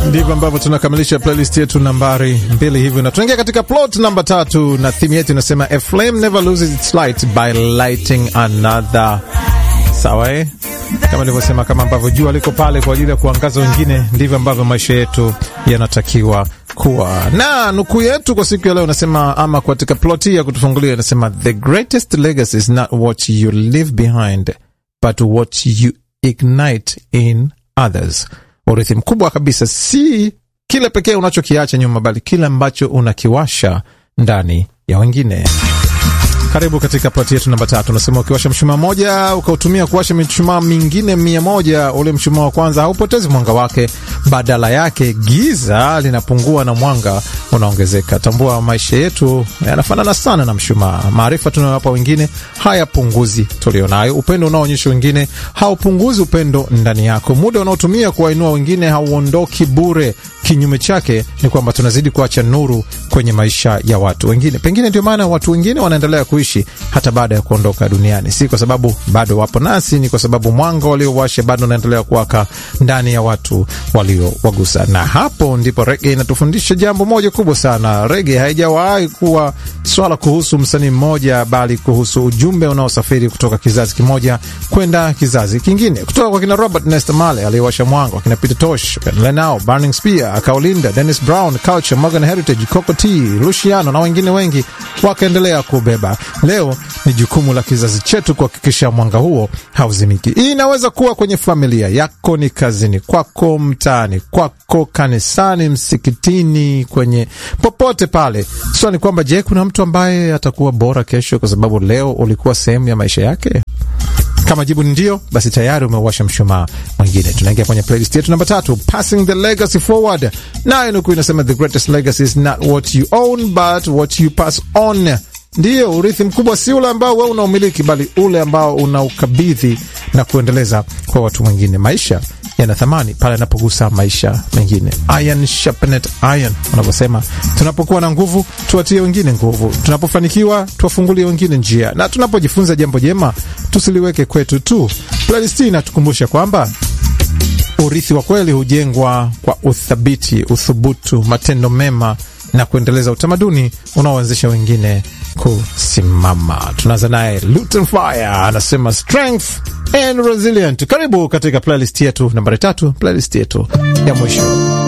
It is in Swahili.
Ndivyo ambavyo tunakamilisha playlist yetu nambari mbili hivyo, na tunaingia katika plot namba tatu, na theme yetu inasema a flame never loses its light by lighting another. Sawa eh? Kama nilivyosema, kama ambavyo jua liko pale kwa ajili ya kuangaza wengine, ndivyo ambavyo maisha yetu yanatakiwa kuwa. Na nukuu yetu kwa siku ya leo nasema, ama katika plot hii ya kutufungulia inasema, the greatest legacy is not what you leave behind but what you ignite in others. Urithi mkubwa kabisa si kile pekee unachokiacha nyuma, bali kile ambacho unakiwasha ndani ya wengine. Karibu katika ploti yetu namba tatu. Unasema ukiwasha mshumaa moja ukautumia kuwasha mishumaa mingine mia moja, ule mshumaa wa kwanza haupotezi mwanga wake, badala yake giza linapungua na mwanga unaongezeka. Tambua maisha yetu yanafanana sana na mshumaa. Maarifa tunayowapa wengine hayapunguzi tulionayo. Upendo unaoonyesha wengine haupunguzi upendo ndani yako. Muda unaotumia kuwainua wengine hauondoki bure. Kinyume chake ni kwamba tunazidi kuacha nuru kwenye maisha ya watu wengine. Pengine ndio maana watu wengine wanaendelea kuishi hata baada ya kuondoka duniani, si kwa sababu bado wapo nasi, ni kwa sababu mwanga waliowasha bado unaendelea kuwaka ndani ya watu waliowagusa. Na hapo ndipo rege inatufundisha jambo moja kubwa sana. Rege haijawahi kuwa swala kuhusu msanii mmoja, bali kuhusu ujumbe unaosafiri kutoka kizazi kimoja kwenda kizazi kingine, kutoka kwa kina Robert Nesta Marley aliyewasha mwanga, wakina Peter Tosh, Lenao, Burning Spear, Kaulinda, Dennis Brown, Culture, Morgan Heritage, Coco T, Luciano na wengine wengi wakaendelea kubeba. Leo ni jukumu la kizazi chetu kuhakikisha mwanga huo hauzimiki. Hii inaweza kuwa kwenye familia yako, ni kazini kwako, mtaani kwako, kanisani, msikitini, kwenye popote pale. Swali ni kwamba, je, kuna mtu ambaye atakuwa bora kesho kwa sababu leo ulikuwa sehemu ya maisha yake? Kama jibu ni ndio, basi tayari umewasha mshumaa mwingine. Tunaingia kwenye playlist yetu namba tatu, passing the legacy forward. Nayo nuku inasema the greatest legacy is not what you own but what you pass on. Ndiyo, urithi mkubwa si ule ambao wewe unaumiliki, bali ule ambao unaukabidhi na kuendeleza kwa watu wengine. Maisha yana thamani pale yanapogusa maisha mengine. Iron sharpened iron, wanavyosema. Tunapokuwa na nguvu, tuwatie wengine nguvu. Tunapofanikiwa, tuwafungulie wengine njia, na tunapojifunza jambo jema, tusiliweke kwetu tu. Playlist hii inatukumbusha kwamba urithi wa kweli hujengwa kwa uthabiti, uthubutu, matendo mema na kuendeleza utamaduni unaoanzisha wengine kusimama. Tunaanza naye Luton Fire anasema strength and resilient. Karibu katika playlist yetu nambari tatu, playlist yetu ya mwisho.